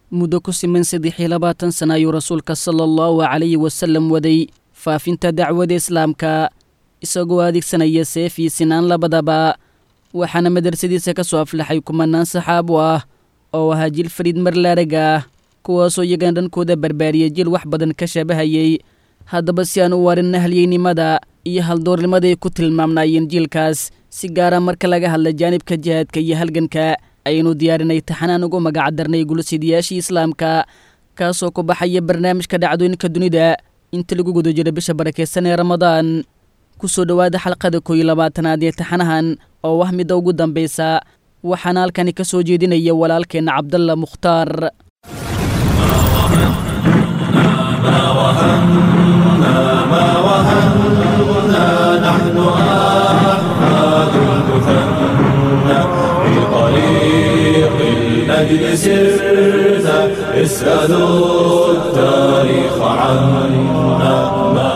muddo ku siman saddex iyo labaatan sana ayuu rasuulka sala allahu calayhi wasallam waday faafinta dacwada islaamka isagoo adeegsanaya seef iyo sinaan labadaba waxaana madrasadiisa ka soo aflaxay kumanaan saxaabo ah oo ahaa jil fariid marlaarag ah kuwaasoo iyagana dhankooda barbaariyay jil wax badan ka shabahayay haddaba si aan u warin nahliyeynimada iyo haldoornimada ay ku tilmaamnaayeen jiilkaas si gaara marka laga hadla jaanibka jihaadka iyo halganka ayaynu diyaarinay taxanaan ugu magacdarnay gulasidayaashii islaamka kaasoo ku baxaya barnaamijka dhacdooyinka dunida inta lagu guda jiro bisha barakeysan ee ramadaan ku soo dhowaada xalqada kooiyo labaatanaad ee taxanahan oo ah midda ugu dambaysa waxaana halkani ka soo jeedinaya walaalkeenna cabdalla mukhtaar الأجل سرت اسألوا التاريخ عنا ما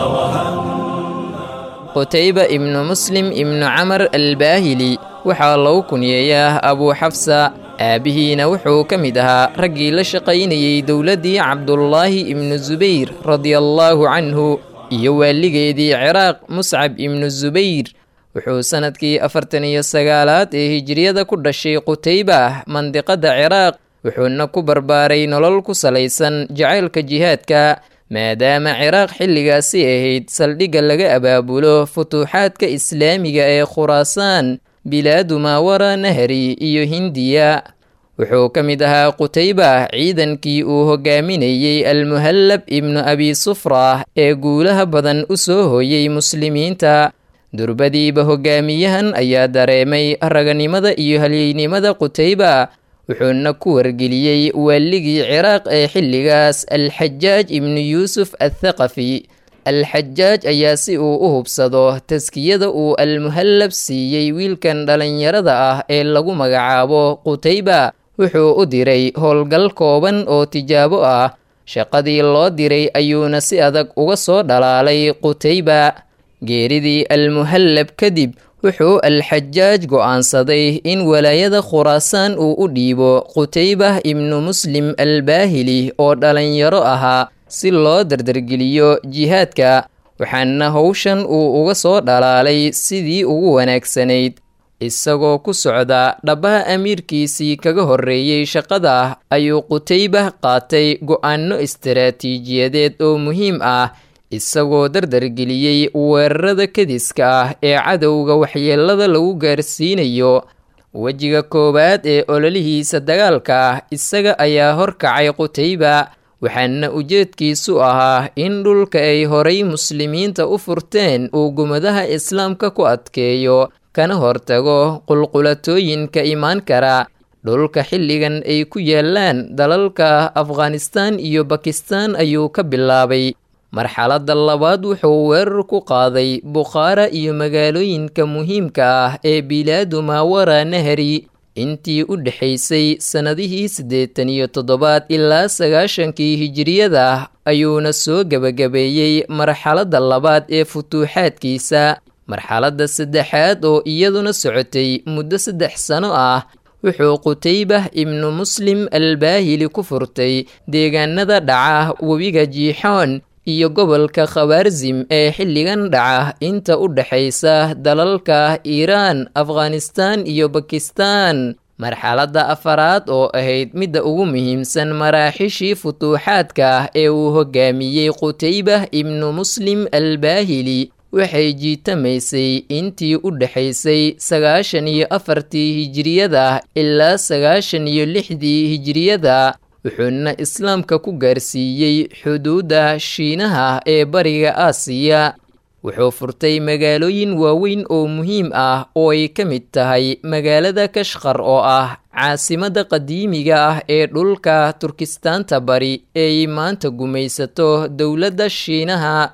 qutayba ibnu muslim ibnu camar albaahili waxaa lagu kunyeeyaa abuu xafsa aabbihiina wuxuu ka mid ahaa raggii la shaqaynayey dowladdii cabdulaahi ibnu subayr radiallaahu canhu iyo waaligeedii ciraaq muscab ibnu subayr wuxuu sannadkii afartan iyo sagaalaad ee hijiriyada ku dhashay qutayba mandiqadda ciraaq wuxuuna ku barbaaray nolol ku salaysan jacaylka jihaadka maadaama ciraaq xilligaasi ahayd saldhigga laga abaabulo futuuxaadka islaamiga ee khuraasaan bilaadu maawara nahri iyo hindiya wuxuu ka mid ahaa qutayba ciidankii uu hogaaminayey almuhallab ibnu abi sufra ee guulaha badan u soo hooyey muslimiinta durbadiiba hogaamiyahan ayaa dareemay raganimada iyo halyeynimada qutayba wuxuuna ku wargeliyey waaligii ciraaq ee xilligaas alxajaaj ibnu yuusuf athaqafi alxajaaj ayaa si uu u hubsado taskiyada uu almuhallab siiyey wiilkan dhallinyarada ah ee lagu magacaabo qutayba wuxuu u diray howlgal kooban oo tijaabo ah shaqadii loo diray ayuuna si adag uga soo dhalaalay qutayba geeridii almuhallab kadib wuxuu alxajaaj go'aansaday in walaayada khuraasaan uu u dhiibo qutaybah ibnu muslim albaahili oo dhallinyaro ahaa si loo dardargeliyo jihaadka waxaana howshan uu uga soo dhalaalay sidii ugu wanaagsanayd isagoo ku socda dhabbaha amiirkiisii kaga horreeyey shaqada ayuu qutaybah qaatay go'aanno istaraatiijiyadeed oo muhiim ah isagoo dardargeliyey weerarada kadiska ah ee cadowga waxyeelada lagu gaarsiinayo wejiga koowaad ee ololihiisa dagaalka ah isaga ayaa horkacay qutayba waxaana ujeedkiisu ahaa in dhulka ay horay muslimiinta u furteen uu gumadaha islaamka ku adkeeyo kana hortago qulqulatooyinka imaan kara dhulka xilligan ay ku yaalaan dalalka afghanistaan iyo bakistaan ayuu ka bilaabay marxaladda labaad wuxuu weerar ku qaaday bukhaara iyo magaalooyinka muhiimka ah ee bilaadu maawara nahri intii u dhexaysay sannadihii siddeetan iyo toddobaad ilaa sagaashankii hijiriyada ayuuna soo gebagabeeyey marxaladda labaad ee futuuxaadkiisa marxaladda saddexaad oo iyaduna socotay muddo saddex sano ah wuxuu qutaybah ibnu muslim albaahili ku furtay deegaanada dhaca webiga jiixoon iyo gobolka khawaarsim ee xilligan dhaca inta u dhexaysa dalalka iiraan afghanistaan iyo bakistaan marxaladda afaraad oo ahayd midda ugu muhiimsan maraaxishii futuuxaadka ee uu hogaamiyey qutaybah ibnu muslim albaahili waxay jiitamaysay intii u dhexaysay sagaashan iyo afartii hijiriyada ilaa sagaashan iyo lixdii hijiriyada wuxuuna islaamka ku gaarsiiyey xuduudda shiinaha ee bariga aasiya wuxuu furtay magaalooyin waaweyn oo muhiim ah oo ay ka mid tahay magaalada kashkar oo ah caasimadda qadiimiga ah ee dhulka turkistaanta bari eeay maanta gumaysato dowladda shiinaha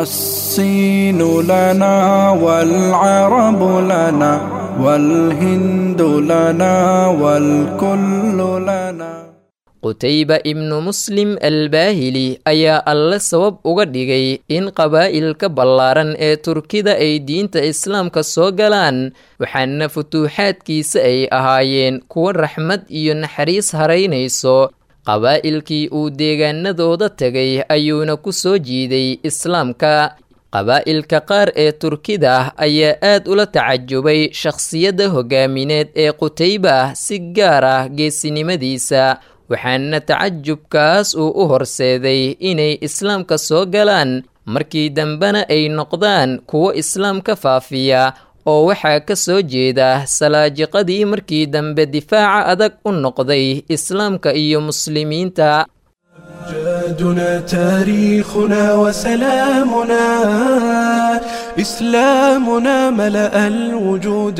الصين لنا والعرب لنا والهند لنا والكل لنا qutayba ibnu muslim albaahili ayaa alle sabab uga dhigay in qabaa'ilka ballaaran ee turkida ay diinta islaamka soo galaan waxaana futuuxaadkiisa ay ahaayeen kuwo raxmad iyo naxariis haraynayso qabaa'ilkii uu deegaanadooda tegay ayuuna ku soo jiiday islaamka qabaa'ilka qaar ee turkida ayaa aad ula tacajubay shakhsiyadda hogaamineed ee qutayba si gaar ah geesinimadiisa waxaana tacajubkaas uu u horseeday inay islaamka soo galaan markii dambena ay noqdaan kuwo islaamka faafiya oo waxaa ka soo jeeda salaajiqadii markii dambe difaaca adag u noqday islaamka iyo muslimiinta جادنا تاريخنا وسلامنا إسلامنا ملأ الوجود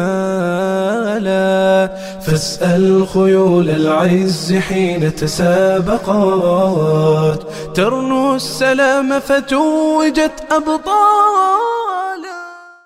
جمالا فاسأل خيول العز حين تسابقات ترنو السلام فتوجت أبطالا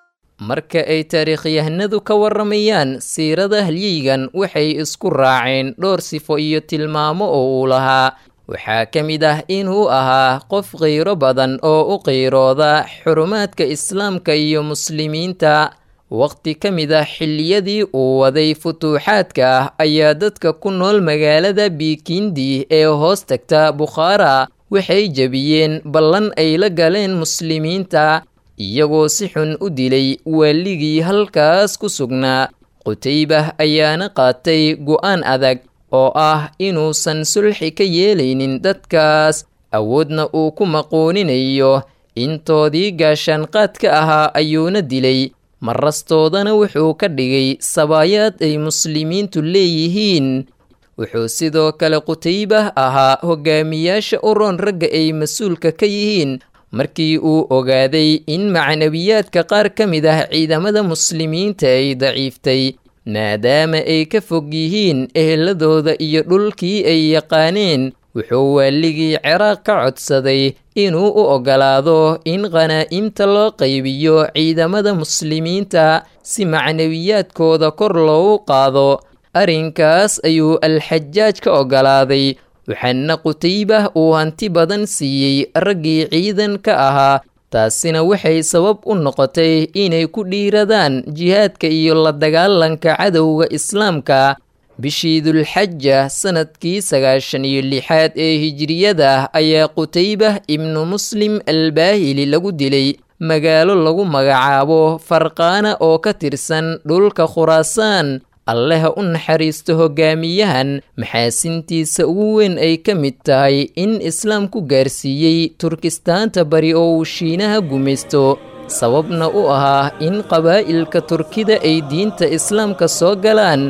marka ay taariikhyahanadu ka warramayaan siirada halyigan waxay isku raaceen dhowr sifo iyo tilmaamo oo uu lahaa waxaa ka mid ah inuu ahaa qof qiiro badan oo u qiirooda xurumaadka islaamka iyo muslimiinta waqti ka mid ah xilliyadii uu waday futuuxaadka ah ayaa dadka ku nool magaalada biikindi ee hoos tagta bukhaara waxay jebiyeen ballan ay la galeen muslimiinta iyagoo si xun u dilay waaligii halkaas ku sugnaa qutaybah ayaana qaatay go'aan adag oo ah inuusan sulxi ka yeelaynin dadkaas awoodna uu ku maquuninayo intoodii gaashaanqaadka ahaa ayuuna dilay marastoodana wuxuu ka dhigay sabaayaad ay muslimiintu leeyihiin wuxuu sidoo kale qutaybah ahaa hogaamiyaasha u roon ragga ay mas-uulka ka yihiin markii uu ogaaday in macnawiyaadka qaar ka mid ah ciidamada muslimiinta ay daciiftay maadaama ay ka fog yihiin eheladooda iyo dhulkii ay yaqaaneen wuxuu waaligii ciraaq ka codsaday inuu u oggolaado in khanaa'imta loo qaybiyo ciidamada muslimiinta si macnawiyaadkooda kor loogu qaado arrinkaas ayuu alxajaaj ka oggolaaday waxaana qutaybah uu hanti badan siiyey raggii ciidanka ahaa taasina waxay sabab u noqotay inay ku dhiiradaan jihaadka iyo la dagaalanka cadowga islaamka bishii dulxaja sanadkii sagaashan iyo lixaad ee hijiriyada ayaa qutaybah ibnu muslim albaahili lagu dilay magaalo lagu magacaabo farqaana oo ka tirsan dhulka khuraasaan alleha u naxariisto hogaamiyahan maxaasintiisa ugu weyn ay ka mid tahay in islaamku gaarsiiyey turkistaanta bari oo uu shiinaha gumaysto sababna u ahaa in qabaa'ilka turkida ay diinta islaamka soo galaan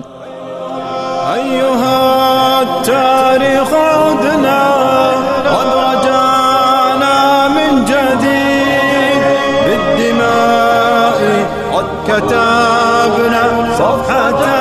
أيها التاريخ عدنا قد رجعنا من جديد بالدماء قد كتبنا صفحة